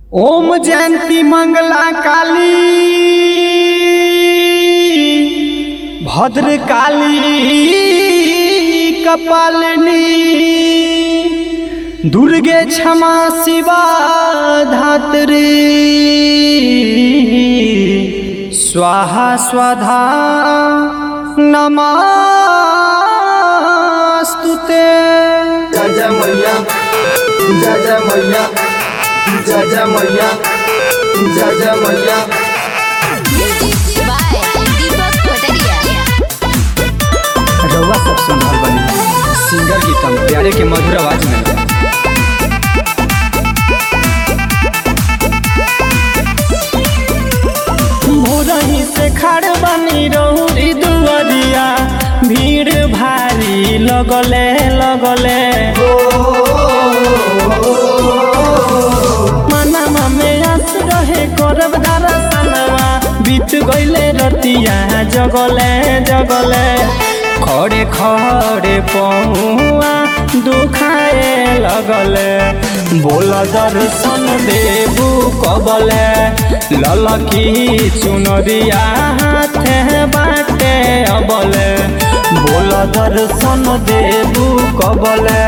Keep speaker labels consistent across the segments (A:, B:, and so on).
A: ओम जयंती मंगला काली भद्र काली कपालिनी दुर्गे क्षमा शिवा धात्री स्वाहा स्वधा नमस्तुते
B: जय जय मैया जय जय मैया जय जय मैया जय जय मैया
C: Music by Deepak Pataria.
A: रउआ सब सुन रहल बनी सिंगर गीतम प्यारे के मधुर आवाज में भोरही से खड़ बनी रहुरी दुआरिया भीड़ भारी लगले लगले मनमा में आस रहे करब दरसनवा बीत गईले रतिया जगले जगले खड़े खड़े पहुआ दुखाए लगले बोल दर्शन देबू कबले ललकी चुनरिया हाथे बाटे अबले बोल दर्शन देबू कबले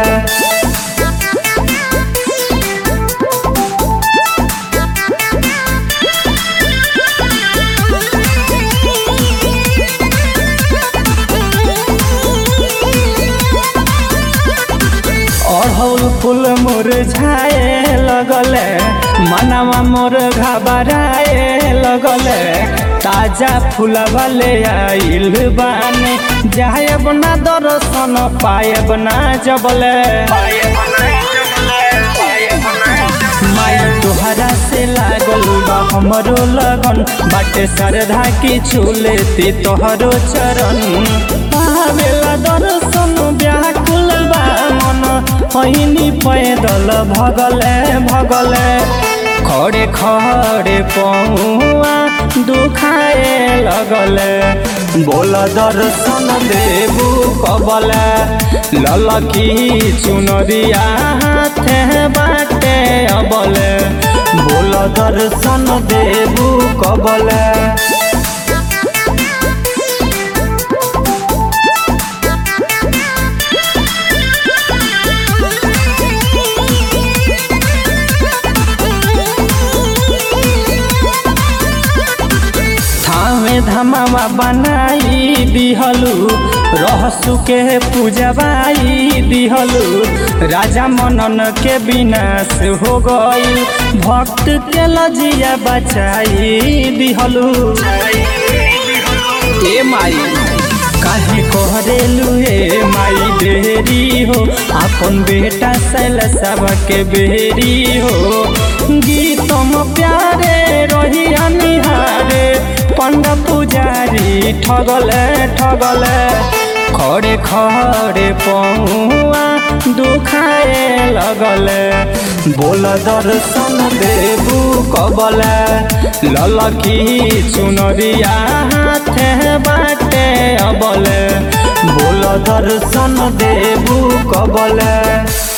A: अढ़ौल फूल मुरझाए लगले मनवा मोर घबराए लगले ताजा फूलवा ले आइल बानी जायब ना दर्शन पायब ना जबले माई तोहरा से लागल बा हमरो लगन बाटे श्रद्धा की छुलेती तोहरो चरण आवेला दर्शन व्याकुल बा मन पहिनी पैदल भगले भगले खड़े खड़े पहुआ दुखाए लगले बोल दर्शन देबू कबले ललकी चुनरिया हाथे बाटे अबले बोल दर्शन देबू कबले थावे धमावा बनाई दिहलु रहसु के पूजवाई दिहलु राजा मनन के विनाश हो गई भक्त के लजिया बचाई दिहलु ए माई काहे कहरेलु ए माई देरी हो अपन बेटा सैल सब के बेरी हो गीतम प्यारे रही निहारे पंड पुजारी ठगले ठगले खड़े खड़े पहुआ दुखाए लगले बोल दर्शन देबू कबले ललकी चुनरिया हाथे बाटे अबले बोल दर्शन देबू कबले